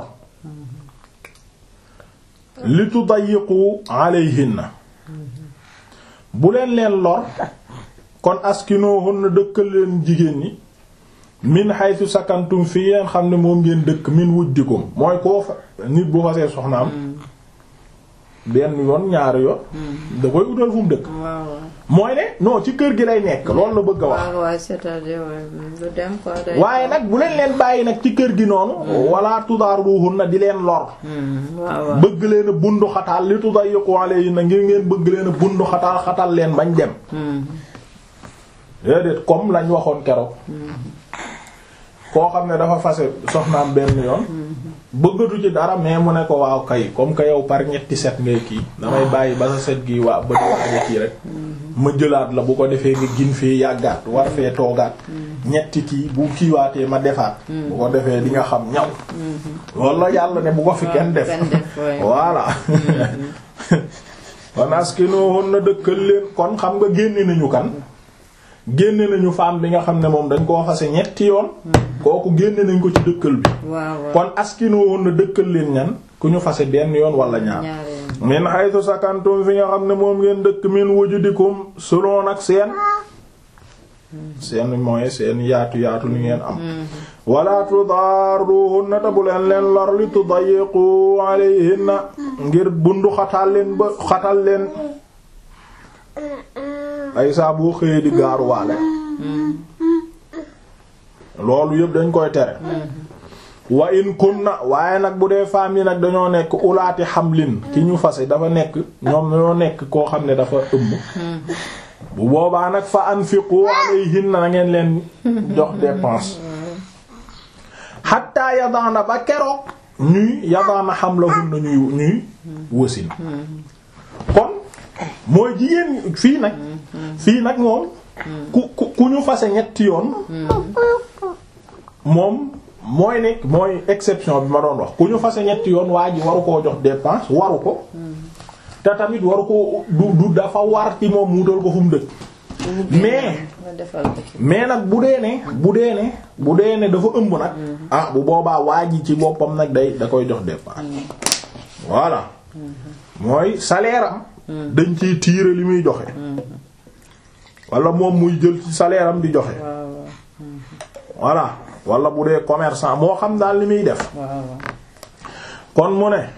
li tudayiqu alayhinna bu leen leen lor kon askinuhunna dëkkal leen jigéen ñi min haythu sakantum fi ngeen xam ne moom ngeen dëkk min wujdikum mooy koo fa nit bu fasee soxnaam benn yoon ñaari yoon da koy utal fu mu dëkk waaw waaw. mooy ne non ci kër gi lay nekk loolu la bëgg a wax waaw waaw c'est-à-dire waay lu dem quoi. day waaye nag bu leen leen bàyyi nag ci kër gi noonu wala tudaaruhunna di leen lor Hmm, waaw waaw. bëgg leen a bundu xataal li tudayiqu alayhinna ngir ngeen bëgg leen a bundu xataal xatal leen bañ dem Hmm, déedéet comme lañ waxoon keroog koo xam ne dafa fase soxnaam benn yoon bëggatu ci dara mais mu ne ko waaw kay comme que yow par ñetti set ngay kii damay bàyyi ba sa set gi waa ba di waaja kii rek ma jëlaat la bu ko defee nga gin fee yàggaat war fee toogaat ñetti kii bu kiiwaatee ma defaat bu ko defee di nga xam ñaw loolu la yàlla ne bu ko fi kenn def kenn def waay. voilà kon askinuhunna dëkkal leen kon xam nga génne nañu kan génne nañu femme bi nga xam ne moom dañ koo fase ñetti yoon kooku génne nañ ko ci dëkkal bi waaw waaw. kon askinuhunna dëkkal leen ñan ku ñu fase benn yoon wala ñaar ñaari yoon. min haythu sakantum fi nga xam ne moom ngeen dëkk min wujudikum selon ak seen seen mooy seen yaatu yaatu li ngeen am wala tudarruhunna te bu leen leen lor li tudayiqu alayhinna ngir bundu xatal leen ba xatal leen ay saa boo xëyee di gaaruwaale loolu yëpp dañ koy tere wa in kunna waaye nag bu dee femmes yi nag dañoo nekk ulaati xamlin ki ñu fase dafa nekk ñoom dañoo nekk koo xam ne dafa ëmb bu boobaa nag fa anfiqu alayhinna na ngeen leen jox dépense hatta yadaana ba keroog ñuy yadaana hamlahunna ñuy ñuy wasin kon mooy jigéen fii nag fii nag moom ku ku ku ñu fase ñetti yoon moom mooy nekk mooy exception bi ma doon wax ku ñu fase ñetti yoon waa ji waru koo jox dépense waru ko te tamit waru ko du du dafa war ci moom mu wutal ko fu mu dëkk mais nga defal ko ci. mais nag bu dee ne bu dee ne bu dee ne dafa ëmb nag ah bu boobaa waa ji ci boppam nag day da koy jox dépense voilà mooy salaire am dañ ciy tirer li muy joxe wala moom muy jël ci salaire am di joxe waaw waaw. voilà wala bu dee commerçant moo xam daal li muy def waaw waaw. kon mu ne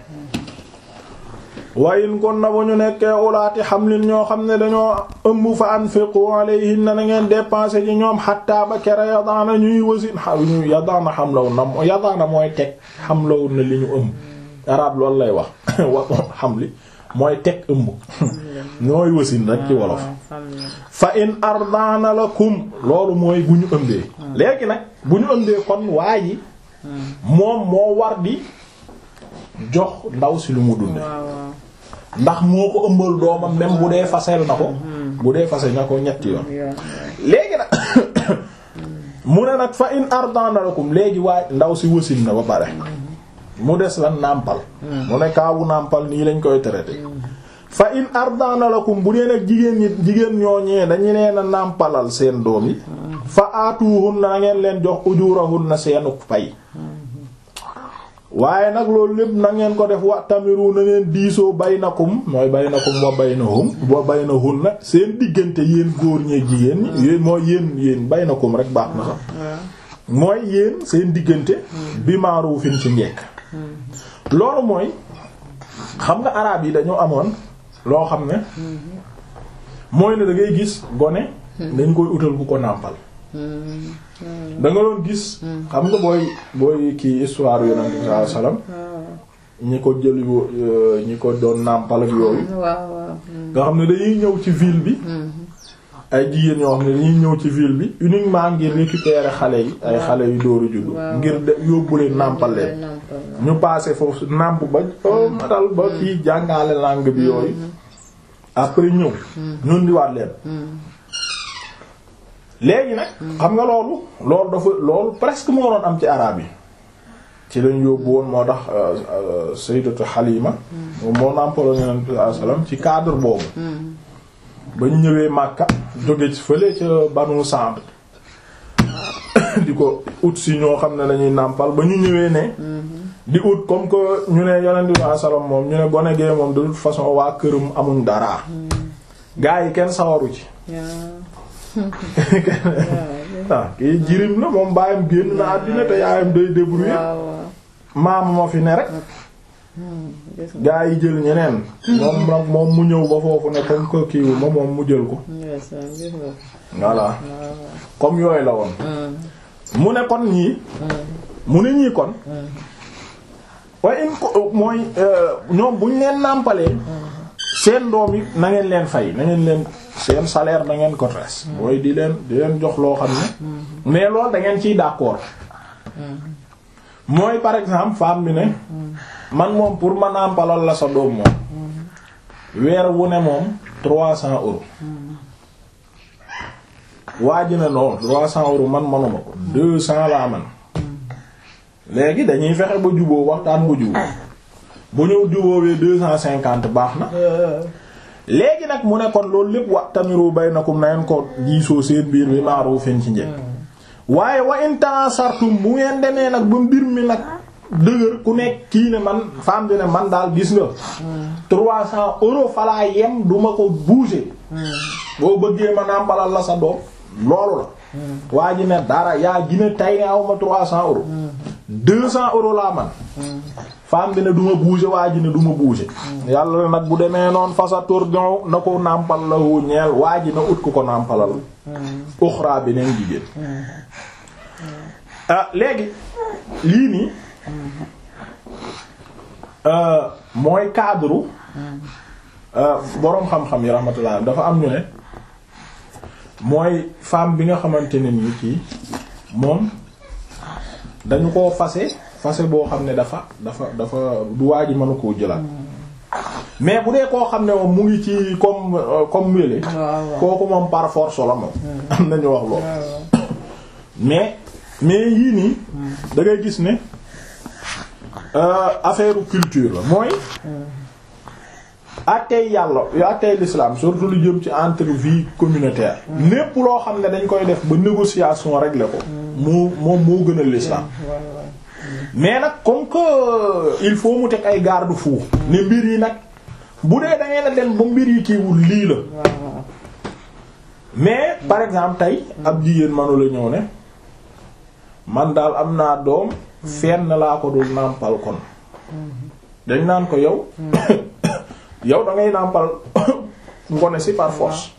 wayin kon na bu ñu nekkee ulaati xamlin ñoo xam ne dañoo ëmb fa anfiqu alayhinna na ngeen dépenser ci ñoom xatta ba kere yadaana ñuy wasin xa ñu yadaana xamlawu na yadaana mooy teg xamlawu na li ñu ëmb arab loolu lay wax wa xam li mooy teg ëmb ñooy wasin rek ci wolof fa in ardana lakum loolu mooy bu ñu ëmbee léegi nag bu ñu ëmbee kon waa ji moom moo war di jox ndaw si lu mu dunde ndax moo ko ëmbal doomam même bu dee fasel na ko bu dee fasel na ko ñetti yoon léegi nag mu ne nag fa in ardana lakum léegi waaye ndaw si wasin na ba pare mu des lan nàmpal mu ne kaawu nàmpal nii lañ koy traité fa in ardana lakum bu dee nag jigéen ñi jigéen ñooñee dañu leen a nàmpalal seen doom yi fa aatuhunna na ngeen leen jox ujurahunna seenu pay waaye nag loolu lépp na ngeen ko def wa tamiru na ngeen diisoo baynakum mooy baynakum wa baynahum wa baynahunna seen diggante yéen góor ñee jigéen ñi yéen mooy yéen yéen baynakum rek baax na sax mooy yéen seen diggante bi ma'rufin ci njekk loolu mooy xam nga araab yi dañoo amoon loo xam ne mooy ne da ngay gis gone dañ koy utal ku ko nàmpal da nga doon gis xam nga booy booy kii histoire yonent bi sallallahu alayhi wasallam ñi ko jël ñi ko doon nàmpal ak yooyu nga xam ne dañuy ñëw ci ville bi ay jigéen ñoo xam ne dañuy ñëw ci ville bi uniquement ngir récupérer xale yi ay xale yu dóoru juddu ngir de yóbbu leen nàmpal leen ñu passé foofu nàmp ba matal ba fii jàngale langue bi yooyu après ñëw ñun di waat leen léegi nag xam nga loolu loolu dafa loolu presque moo doon am ci araab yi ci lañ yóbbu woon moo tax sayyidatu Halima moo nàmpaloon Yonent bi sallallahu alayhi wasallam ci cadre boobu ba ñu ñëwee Makka jóge ci fële ca Banu Sa'd di ko ut si ñoo xam ne lañuy nàmpal ba ñu ñëwee ne di ut comme que ñu ne Yonent bi sallallahu alayhi wasallam moom ñu ne gone gee moom de toute façon waa këram amuñ dara gaa yi kenn sawaru ci ah kii jirim la moom baayam génn na àddina te yaayam day débrouiller maama ma fi ne rek gaa yi jël ñeneen moom nag moom mu ñëw ba foofu ne comme que kiiwu ma moom mu jël ko voilà comme yooyu la woon mu ne kon ñii mu ne ñii kon waaye in ko mooy ñoom buñ leen nàmpalee seen doom yi na ngeen leen fay na ngeen leen seen salaire da ngeen ko res mooy di leen di leen jox loo xam ne mais loolu da ngeen ciy d'accord mooy par exemple femme bi ne man moom pour ma nàmpalal la sa doom moom weer wu ne moom trois cents euros waa ji ne non trois cents euros man manuma ko deux cents laa man léegi dañuy fexe ba juboo waxtaan ba juboo bu ñëw juboowee deux cent cinquante baax na léegi nag mu ne kon loolu lépp wa tamiru baynakum na ngeen ko diisoo seen biir bi ma'rufin ci njëkk waaye wa in ta'asartum bu ngeen demee nag ba mbir mi nag dëgër ku nekk kii ne man femme bi ne man daal gis nga trois cents euros falaa yem du ma ko bouger boo bëggee ma nàmpalal la sa doom loolu la waa ji ne dara yaa gina tay ne aw ma trois cents euros deux cents euros laa man femme bi ne du ma bouger waa ji ne du ma bouger yàlla nag bu demee noonu fasa tourdion na ko nàmpal la wu ñeel waa ji na ut ku ko nàmpalal uxra beneen jigéen ah léegi lii nii mooy cadre boroom xam-xam yi rahmatullah dafa am ñu ne mooy femme bi nga xamante ne nii kii moom dañu koo fase fase boo xam ne dafa dafa dafa du waa ji mënu koo jëlaat mais bu dee koo xam ne moom mu ngi ci comme comme wéle kooku moom par force la moom am nañu wax loolu mais mais yii nii da ngay gis ne affaire culture la mooy attey yàlla attey l'islam surtout lu jëm ci entre vie communautaire lépp loo xam ne dañ koy def ba négociation régler ko moo moom moo gën a l'islam mais nag comme que il faut mu teg ay garde-fou ne mbir yi nag bu dee da ngeen a dem ba mbir yi kiiwul lii la mais par exemple tey ab jigéen manu la ñëw ne man daal am naa doom fenn laa ko dul nàmpal kon dañ naan ko yow yow da ngay nàmpal ngone si par force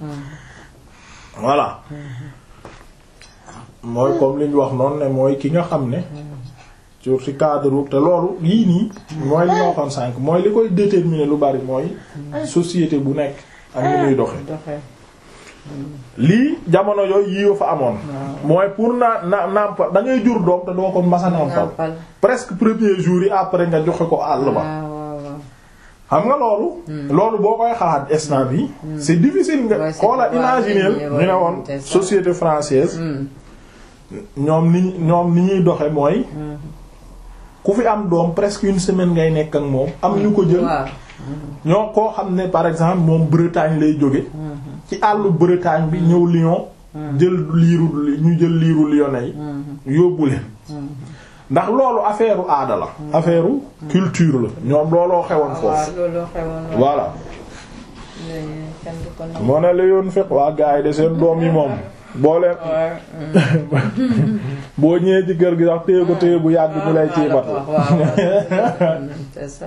voilà mooy comme li ñu wax noonu ne mooy ki nga xam ne sur ci cadre te loolu yii nii mooy li ma waxoon sànq mooy li koy déterminer lu bari mooy société bu nekk ak ni muy doxe doxee lii jamono yooyu yii fa amoon mooy pour naa na nàmpal da ngay jur doom te doo ko masa nàmpal nàmpal presque premier jour yi après nga joxe ko àll ba waaw waaw waaw xam nga loolu loolu boo koy xalaat instant bi c'est difficile nga Ouais, c'est xoola pas imaginer imaginer, ñu ne ouais, woon c'est ça. société française Hmm. ñoom ni ñoom ni ñuy doxe mooy ku fi am doom presque une semaine ngay nekk ak moom am ñu ko jël waaw ñoo koo xam ne par exemple moom Bretagne lay jóge ci àllu Bretagne bi ñëw Lyon jël liiru ñu jël liiru lyonnais yi yóbbu leen ndax loolu affaire u aada la affaire u culture la ñoom looloo xewoon waaw foofu loolu xewoon na voilà léegi kenn du ko nangu. moo ne la yoon fekk waa gars yi de seen doom yi moom boo leen Ouais, hmm. boo ñëwee ci kër gi sax téye ko téye bu yàgg ñu lay ciy bat waaw waaw waaw. c'est ça.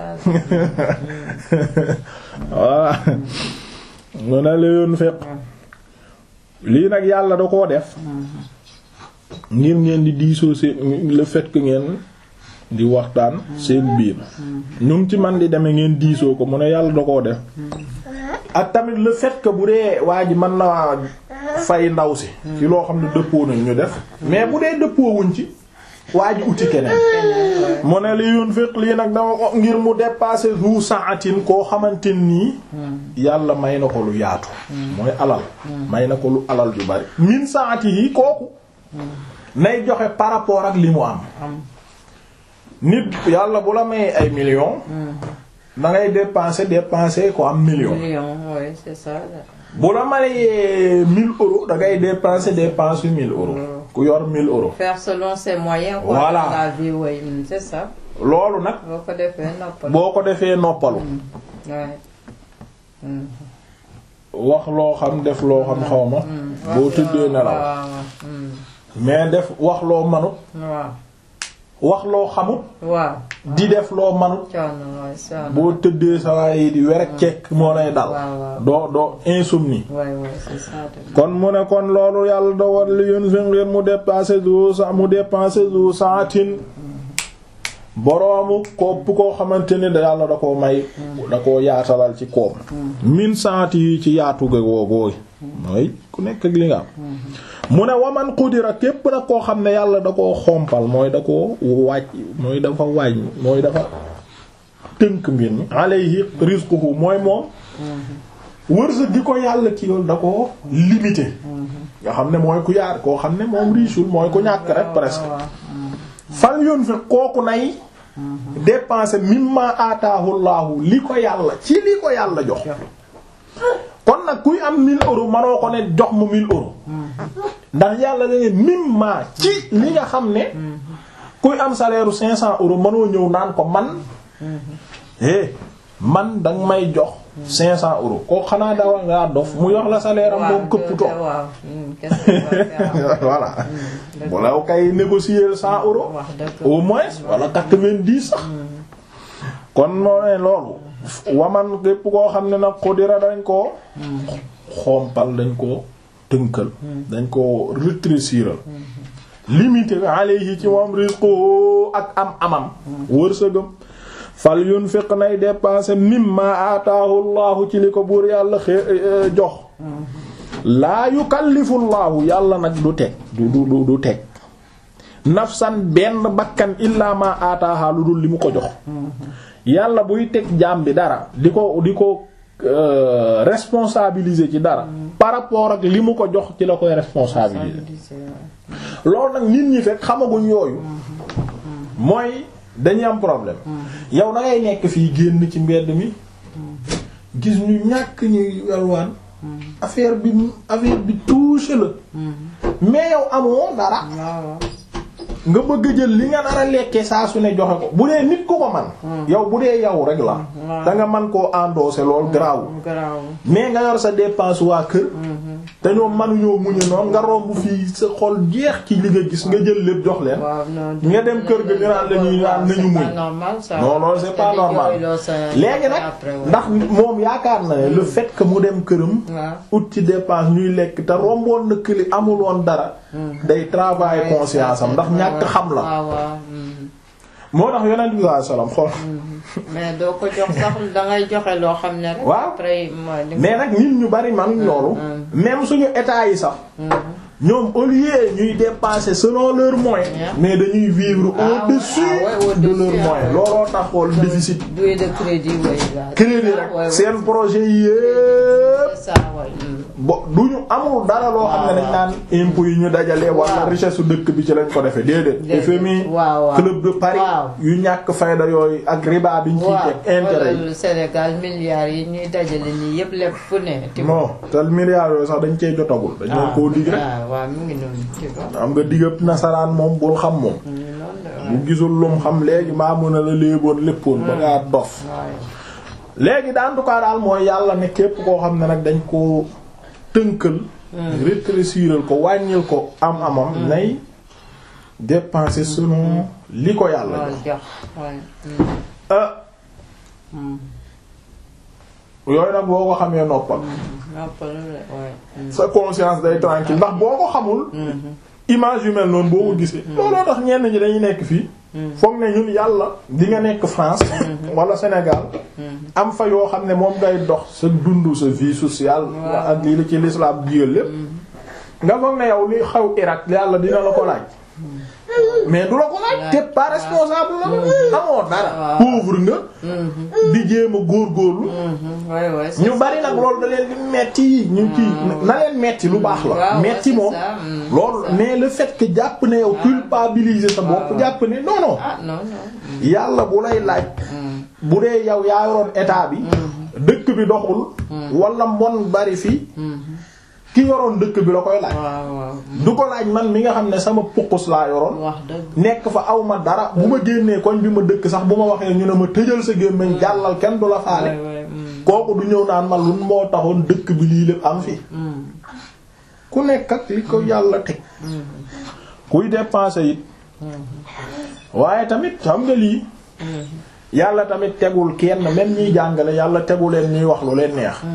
voilà mu ne la yoon fekk lii nag yàlla da koo def ngir ngeen di diisoo seen le fait que ngeen di waxtaan seen biir ñu ngi ci man di demee ngeen diisoo ko mu ne yàlla da koo def ak tamit le fait que bu dee waa ji mën na fay ndaw si ci loo xam ne dëppoo nañ ñu def mais bu dee dëppoo wuñ ci waa ji uti keneen mu ne li yoon fekk lii nag dama ko ngir mu dépasser zu saatin koo xamante nii yàlla may na ko lu yaatu mooy alal may na ko lu alal ju bari min saati yi kooku nay joxe par rapport ak li mu am am nit yàlla bu la may ay millions da ngay dépenser dépenser ko am million million oui c'est ça. bu la mayee 1000 euros da ngay dépenser dépenser 1000 euros ku yor 1000 euros faire selon ses moyens. quoi, Voilà. dans la vie oui hmm, c'est ça. loolu nag boo ko defee noppal. boo ko defee noppalu ouais. Hmm. wax loo xam def loo xam xaw ma boo tëddee nelaw waaw waaw. Hmm. mais def wax loo manut waaw wax loo xamut waaw. di def loo manut coono waay coono. boo tëddee sa waaye di werek cekk moo lay dal waaw waaw. doo doo insomnie waay waay c'est ça. de- kon mu ne kon loolu yàlla da war li yun fi ngeen mu dépasser zu sa mu dépasser zu saatin boroomu kopp koo xamante ni da yàlla da koo may da koo yaatalal ci koom min saati yi ci yaatu ga woogooy mooy ku nekk ak li nga am mu ne waman qudira képp nag koo xam ne yàlla da koo xompal mooy da koo wàcc mooy dafa wàññ mooy dafa tënk mbir mi alayhi rizquhu mooy moom wërsëg gi ko yàlla ci yoon da ko limité nga xam ne mooy ku yaar koo xam ne moom riisul mooy ku ñàkk rek presque waaw. fal yoon fi kooku nay dépenser mimma ataahu laahu li ko yàlla ci li ko yàlla jox kon nag kuy am 1000 euros manoo ko ne jox mu 1000 euros ndax yàlla la ne mimma ci li nga xam ne kuy am salaire u 500 euros manoo ñëw naan ko man eh man danga may jox 500 euros koo xanaa dawa ngaa dof mu yox la salaire am moom këpp toog waaw. Hmm, qu'est-ce que tu vas faire? voilà dëgg bu law kay négocier 100 euros wax dëgg. au moins wala 90 sax kon moo ne loolu waman képp koo xam ne nag xudira dañ koo xompal dañ koo tënkal dañ koo rétréciral limité alayhi ci moom rizqu ak am amam wërsëgam fal yunfiq nay dépenser mimma ataahu llahu ci li ko buur yàlla xee jox laa yukallifu llahu yàlla nag du teg du du du du teg nafsan benn bakkan illaa ma ataaha lu dul li mu ko jox yàlla buy teg jaam bi dara di ko di ko euh, responsabiliser ci dara par rapport ak li mu ko jox ci la koy responsabiliser loolu nag nit ñi fekk xamaguñ yooyu mooy dañuy am problème yow da ngay nekk fii génn ci mbedd mi gis ñu ñàkk ñuy yalwaan affaire bi affaire bi touché la mais yow amoo dara waaw nga bëgg a jël li nga nar a lekkee saa su ne joxe ko bu dee nit ku ko man yow bu dee yow rek la da nga man koo endosser lool garaawul garaaw mais nga yor sa dépense waa kër te ñoom mënuñoo muñu noonu nga romb fii sa xol jeex ci li nga gis nga jël lépp jox leen waaw non nga dem kër ga ñu naan la ñuy naan nañu muñ normal ça non loolu c'est pas normal léegi nag ndax moom yaakaar na ne le fait que mu dem këram waaw ut ci dépense ñuy lekk te romboon na këli amul woon dara day travailler conscience am ndax ñàkk xam la waaw waaw mm. moo tax yonent bi sallallahu alayhi wasallam xool mais doo ko jox sax dangay joxe loo xam ne rek. Waaw. après mooy li mais nag nit ñu bari man loolu même suñu état yi sax ñoom au lieu ñuy dépenser selon leurs moyens Yeah. mais dañuy vivre Ah ouais, au-dessus ah ouais, de au-dessus, leurs ah moyens ouais. looloo tax xool déficit doué de crédit way waaw. crédit Ah, ouais, rek ouais. seen projet yépp c'est ça ouais. Mm. bo du ñu amul dara loo xam ne dañ naan impôts yi ñu dajale wala Waaw. richesse su dëkk bi ci lañ ko defee déedéet Déedéet. FMI Waaw, waaw. club de Paris Waaw. yu ñàkk fayda yooyu ak riba biñ ciy waaw teg intérêt yi wala Sénégal milliards yi ñuy dajale nii yëpp lépp fu ne. tu vois. non tel milliards yooyu sax dañ cey jotagul dañ leen koo dig rek ah waaw mi ngi noonu tu vois. am nga digab nasaraan moom bul xam moom mu ngi noonu de waaw. bu gisul lum xam léegi maa mën a la léeboon léppoon ba ngaa dof waaw. léegi da en tout cas daal mooy yàlla ne képp koo xam ne nag dañ ko tënkal rétréciral ko wàññil ko am amam nay dépenser selon li ko yàlla loolu jox jox waaye. ah yooyu nag boo ko xamee noppal noppalu la waaye. sa conscience day tranquille ndax boo ko xamul image yu mel noonu boo ko gisee looloo tax ñenn ñi dañuy nekk fii foog ne ñun yàlla di nga nekk France wala Sénégal am fa yoo xam ne moom ngay dox sa dund sa vie sociale Waaw. ak lii la ci l'islam digal lépp nga foog ne yow li xaw Irak yàlla dina la ko laaj mais du la ko laaj t'es pas responsable la amoo dara Waaw. pauvre nga di jéem a góorgóorlu waay waay. ñu bari nag loolu da leen di metti ñu kii na leen metti lu baax la waaw, metti c'est moom ça, mm, loolu c'est ça. mais le fait que jàpp ne yow culpabiliser sa bopp waaw. jàpp ne non non ah non non. yàlla bu lay laaj bu dee yow yaa yoroon état bi dëkk bi doxul wala mbon bari fi ki yoroon dëkk bi la koy laaj waaw waaw. du ko laaj man mi nga xam ne sama pukkus laa yoroon wax dëgg. nekk fa aw ma dara bu ma génnee koñ bi ma dëkk sax bu ma waxee ñu ne ma tëjal sa gémmiñ jàllal kenn du la faale waay waay. mm, kooku du ñëw naan man lu moo taxoon dëkk bi lii lépp am fi mm, ku nekk ak li ko yàlla teg kuy dépenser it waaye tamit xam nga lii yàlla tamit tegul kenn même ñiy jàngale yàlla tegu leen ñuy wax lu leen neex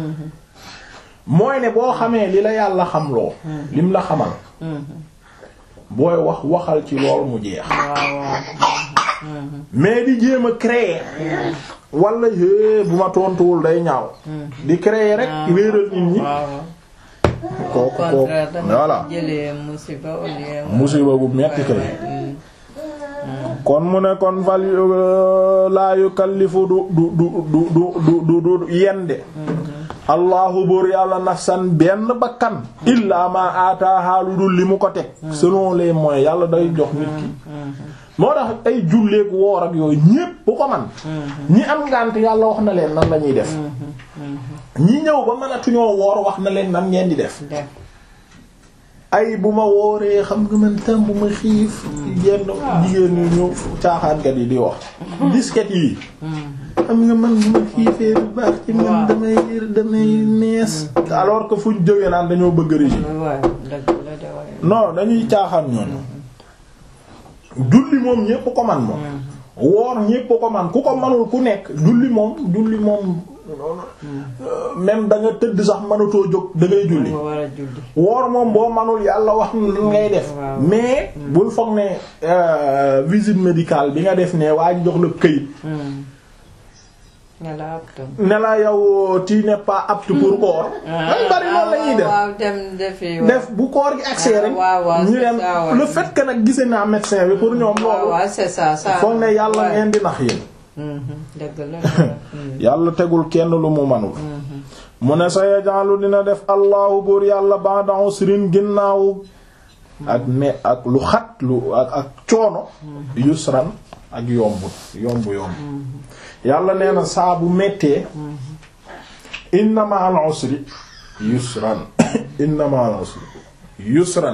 mooy ne boo xamee li la yàlla xamloo lim la xamal booy wax waxal ci lool mu jeex waaw waaw. mais di jéem a créer wala é bu ma tontuwul day ñaaw di créer rek réeral nit ñi waaw waaw. kooku kooku contraire danga voilà jëlee musiba au lieu. musiba bu metti kay Mm, kon mu ne kon fal laa yukallifu du du du du du du du du yende allahu buur yàlla nafsan benn bakkan illaa ma ataaha lu dul li mu ko teg selon les moyens yàlla day jox nit ki moo tax ay julleek woor ak yooyu ñépp bu ko man ñi am ngànt yàlla wax na leen nan la ñuy def ñi ñëw ba mënatuñoo woor wax na leen nan ngeen di def def. ay bu ma wooree xam nga man tam bu ma xiif yenn jigéen ñi ñu caaxaankat yi di wax disket yi xam nga man bu ma xiifee bu baax ci man Waaw. damay damay nees alors que fuñ jógee naan dañoo bëgg régime waaw dëgg la de waaye. non dañuy caaxaan ñoon julli moom ñépp ko man moom woor ñépp ko man ku ko manul ku nekk julli moom julli moom euh, même da nga tëdd sax mënatoo jóg da ngay julli nga war a julli. woor moom boo manul yàlla wax na lan ngay def Waaw. mais bul foog ne euh, visite médicale bi nga def ne waa ji jox la këyit nga la apte. ne la yow tu n'es pas apte pour koor dañ bari loolu la ñuy def waaw dem defi. def bu koor gi accès rek waaw, waaw, ñu c'est dem ça, ouais. le fait que nag gise naa médecin bi pour ñoom waaw loolu waaw c'est ça ça. foog ne yàlla Ouais. ngeen di nax yéen Mhm, dëgg la. Mhm, yàlla tegul kenn lu mu manul mu ne sa yajalu dina def allahu buur yàlla ba'da usrin ginnaaw ak me ak lu xat lu ak ak coono yusran ak yomb yomb yomb yàlla nee na saa bu mettee inna ma'al usri yusran inna ma'al usri yusran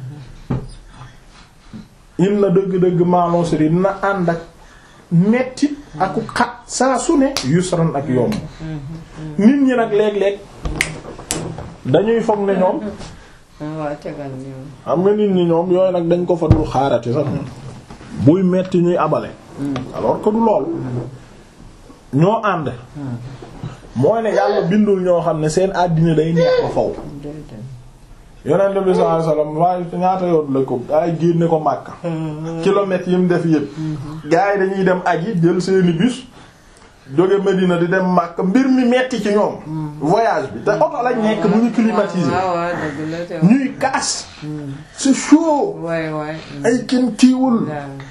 inna dëgg-dëgg ma'al usri dina ànd ak metti ak xat saa su ne yusran ak yomb nit ñi nag léeg-léeg dañuy foog ne ñoom waaw tegal ñu. xam nga nit ñi ñoom yooyu nag dañ ko fa dul xaarati sax buy metti ñuy abale alors que du lool ñoo ànd mooy ne yàlla bindul ñoo xam ne seen àddina day neex ba faw déedéet. yonent bi sallallahu alayhi wasallam waaye ñaata yoon la ko ay génne ko Makka kilomètres yi mu def yëpp gars yi dañuy dem aji jël seeni bus jóge Medina di dem Makka mbir mi metti ci ñoom voyage bi te oto lañ nekk bu ñu climatisé waaw waaw dëgg la te ñuy kaas c'est chaud waay waay ay kenn kiiwul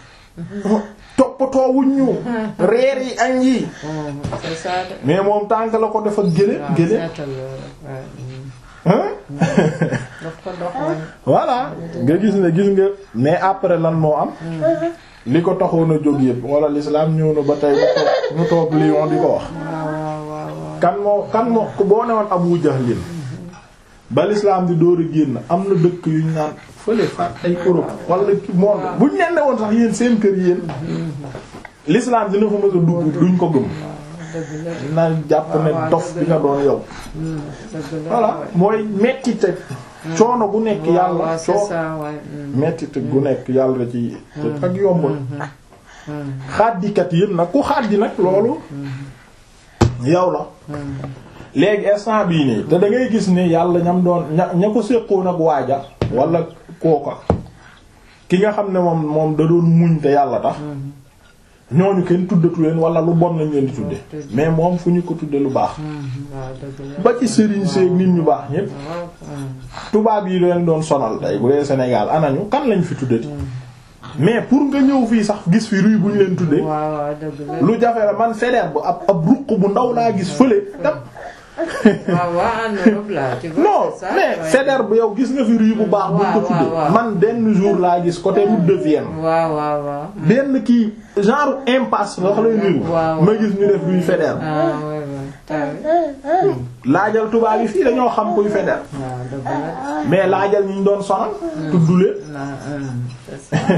toppatoo wuñ ñu reer yi añ yi c'est ça de mais moom tànk la ko def ak gële waaw gële seetal waay hein daf ko dox waay voilà nga gis ne gis nga mais après lan moo am li ko taxoon a jóg yëpp wala l'islam ñëw na ba tey ñu toog ñu toog Lyon di ko wax waaw waaw waaw waaw kan moo kan moo boo newoon Abu Jahlin ba l'islam di door a génn am na dëkk yu ñu naan fële fa ay Europe wala ki monde buñ leen ne woon sax yéen seen kër yéen l'islam dina fa mës a dugg duñ ko gëm dëgg la na jàpp ne waaw, dof dëgg bi nga la. doon yow dëgg la voilà waay. mooy mettite coono bu nekk waaw yàlla waaw c'est coo ça waay mettite gu nekk yàlla da ci te ak yombul xaddikat yëpp nag ku xaddi nag loolu yow la léegi instant bii nii te da ngay gis ni yàlla ñam doon ña ña ko séqoon ak waaja wala kooka ki nga xam ne moom moom da doon muñ te yàlla tax ñooñu kenn tuddatu leen wala lu bon lañ leen di tudde mais moom fu ñu ko tudde lu baax waaw dëgg la ba ci sëriñ seeg nit ñu baax ñépp waaw tubaab yi leen doon sonal tey bu dee Sénégal anañu kan lañ fi tuddati mais pour nga ñëw fii sax gis fi ruy bu ñu leen tuddee waaw waaw dëgg la lu jafe la man Faidherbe bu ab ab ruq bu ndaw laa gis fële dem waaw waaw en Europe là tu vois non c'est ça, mais ouais. Faidherbe bu yow gis nga fi ruy bu baax buñ ko waaw, tuddee waaw, waaw. man benn jour laa gis côté route de Vienne waaw waaw waaw benn kii genre impasse nga xam lay niru waaw. ma gis ñu def ruy Faidherbe ah ouais ouais t'as vu laajal tubaab yi fii dañoo xam kuy Faidherbe waaw dëgg la mais laajal ñu ñu doon sonal tuddulee ah hum, c'est ça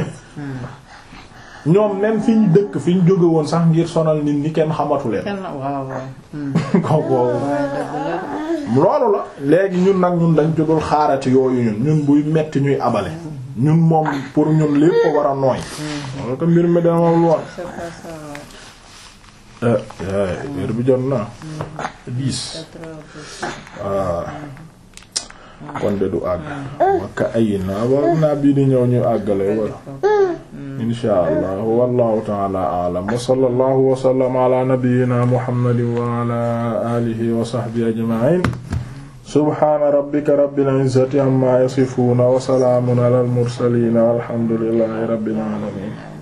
ñoom même fi ñu dëkk fi ñu jóge woon sax ngir sonal nit ñi kenn xamatu leen kenn waaw waaw hum, kooku ouais dëgg la loolu la léegi ñun nag ñun dañ ci dul xaarati yooyu ñun ñun buy metti ñuy abale ñun moom pour ñun lépp ko war a nooy loolu ko mbir mi dama woon c'est pas ça ouais. heure bi jot na dix Quatre heures de- waaw kon de du àgg wakka ay na war naa bii di ñëw ñu àggale war insha allah wallahu ta'ala a'lam wa sallallahu wa sallama ala nabiyyina muhammadin wa ala alihi wa sahbihi ajma'in subhana rabbika rabbil izzati amma yasifun wa salamun ala al mursalin walhamdulillahi rabbil alamin